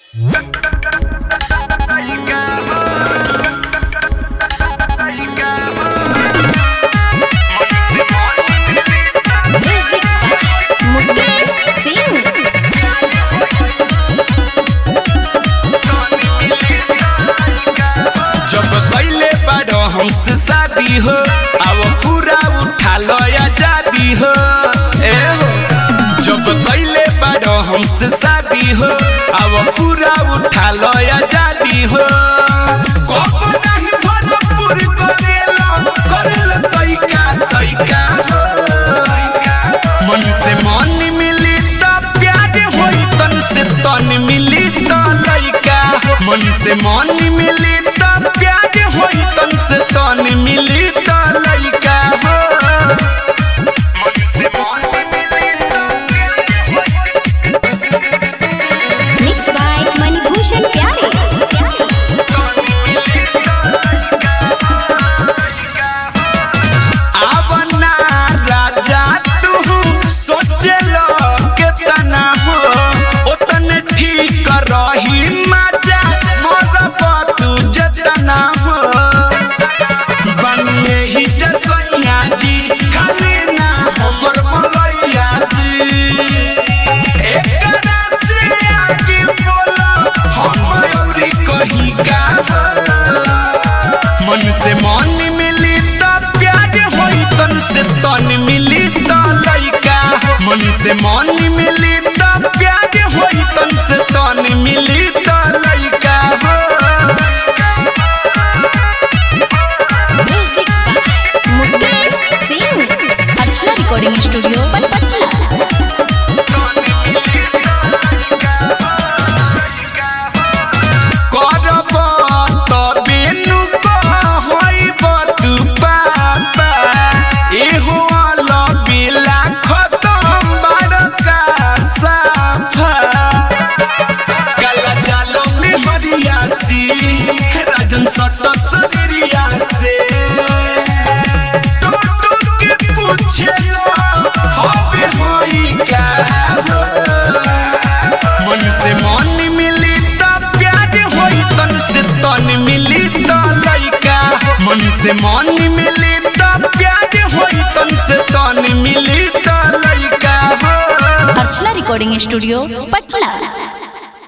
Music by Mukesh Singh. जब पहले बारो हमसे शादी हो अब पूरा उठा लो आजादी हो ए हो जब पहले बारो हमसे शादी हो अब पूरा उठा लो आजादी हो कब नहीं भरपूर करेला करेला तैका तैका हो मन से मन मिली त प्यार होई तन से तन मिली त लइका हो मन से मन मिली त प्यार होई तन से तन मिली त लइका हो मन से मन मिली Mixed by Manibhushan Pyare. आवना राजा तू सोचलो केतना हो ओतने ठीक रही मजा मोर तू जतना हो बनिए ही जसैया जी खाली ना हमर मलैया जी एकरा से आगे बोलो हम औरी कही का मन से मन मिली त प्यार होई तन से तन मिली त लइका मन से मन मिली त प्यार होई तन से तन मिली त लइका हो Music by Mukesh Singh. Archana Recording Studio, Patna. करब तबे नु होइब तू पापा एहो अलबेला खतम बड़का साफा काला जालो में हरियासी राजन सट सरिया से टुक टुक के पूछे हबे होई का मन से मन मिली त प्यार होई तन से तन मिली त लइका मन से मन मिली त प्यार होई तन से तन मिली त लइका हो Archana Recording Studio, Patna.